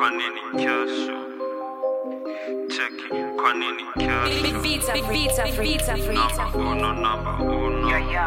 kwa nini kesho? Cheki, kwa nini kesho? Vita, vita, vita, vita. Number uno, number uno.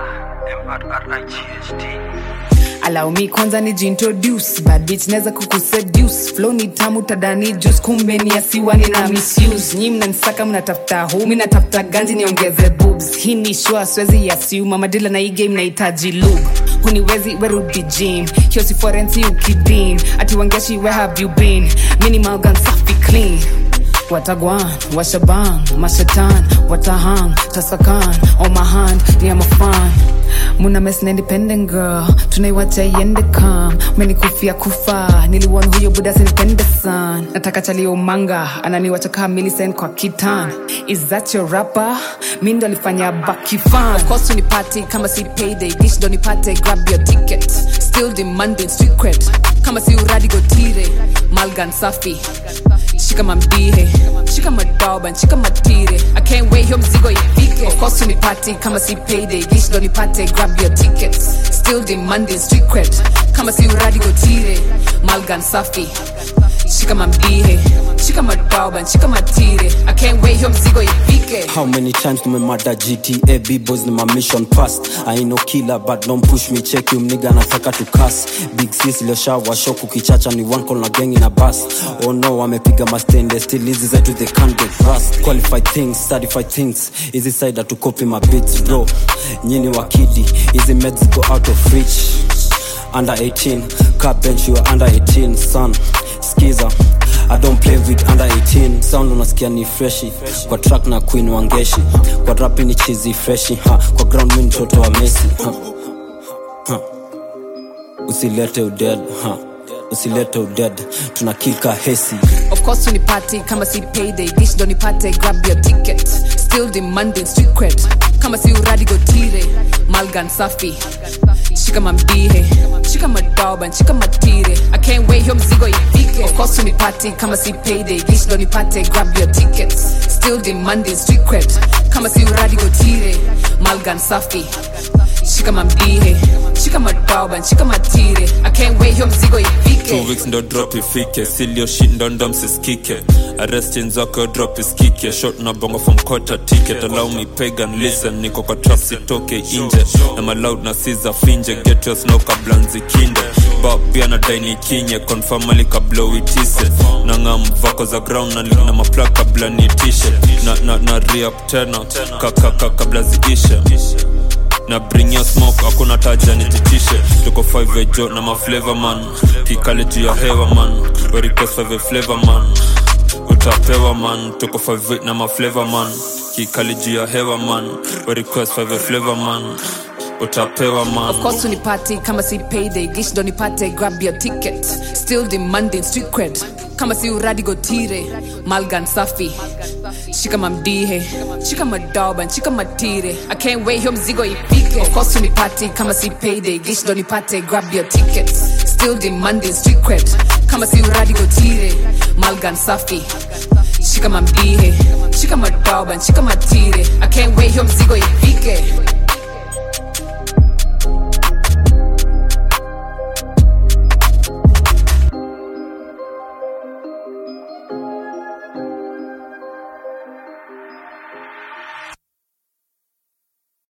M-R-R-I-G-H-T. allow me kwanza nijiintroduce bad bitch naweza kukuseduce flow ni tamu tadani juice kumbe ni asiwa nina misuse nyi mnanisaka mnatafuta hu mi natafuta ganji niongeze boobs hii ni shua siwezi yasiuma madila na hii game nahitaji lube huniwezi werudi gym hiyo si forensi ukidim ati wangeshi where have you been minimal gun safi clean watagwan washaban mashatan watahang tasakan on my hand ni am a fan muna mes na independent girl tunaiwacha iende kam menikufia kufa niliwon huyo buda sinipende san nataka chalio manga ananiwacha kaa Millicent kwa kitan is that your rapper mi ndo alifanya bakifan of course unipati kama si payday dish ndo nipate grab your ticket still demanding street cred kama si uradi gotire malgan safi shika mamdihe shika madoban shika matire i can't wait hiyo mzigo ifike of course unipati kama si payday dish ndo nipate grab your tickets still demanding street cred kama si uradi gotire malgan safi shika mamdihe shika madoban shika matire i can't wait hiyo mzigo ifike How many times tumemada GTA B-boys ni my mission past I ain't no killer but don't push me check you mniga nataka to cuss Big sis iliyoshawa shock ukichacha ni one call na gang in a bus Oh no wamepiga mastende still hizi zetu they can't get rust Qualified things, certified things Hizi side to copy my beats bro Nyini wakidi, hizi meds go out of reach Under 18, car bench you are under 18 son Skiza I don't play with under 18 sound unasikia ni freshi kwa track na queen wangeshi kwa rap ni chizi freshi ha. kwa ground mi mtoto wa Messi ha. Ha. usilete uded ha. usilete uded tuna kilka hesi of course unipati kama si payday dish ndo nipate grab your ticket still demanding street cred kama si uradi gotire malgan safi shika mamdihe shika madoban shika matire i can't wait hiyo mzigo ifike of course unipati kama si payday dish ndo nipate grab your tickets still demanding street cred kama si uradi gotire malgan safi shika mamdihe shika madoban shika matire i can't wait hiyo mzigo ifike two weeks ndo drop ifike silioshindo ndo msiskike arrestin zako drop iskike shot na bongo from quarter ticket allow me pagan listen niko kwa trap sitoke inje na maloud na siza finje get your snow kabla nzikinde ba pia na daini kinye confirmali kabla uitise na ngam vako za ground na link na mapla kabla niitishe na, na, na re-up tena kakaka kabla ziishe na bring your smoke hakuna taja nititishe tuko 5 ejo na maflavor man kikale juu ya hewa man We request 5 flavor man utapewa man tuko 5 na maflavor man kikale juu ya hewa man We request 5 flavor man utapewa man Of course unipati kama si payday dish ndo nipate grab your ticket still demanding street cred kama si uradi gotire malgan safi shika mamdihe shika madoban shika matire i can't wait hiyo mzigo ifike of course unipati kama si payday dish ndo nipate grab your ticket still demanding street cred kama si uradi gotire malgan safi shika mamdihe shika madoban shika matire i can't wait hiyo mzigo ifike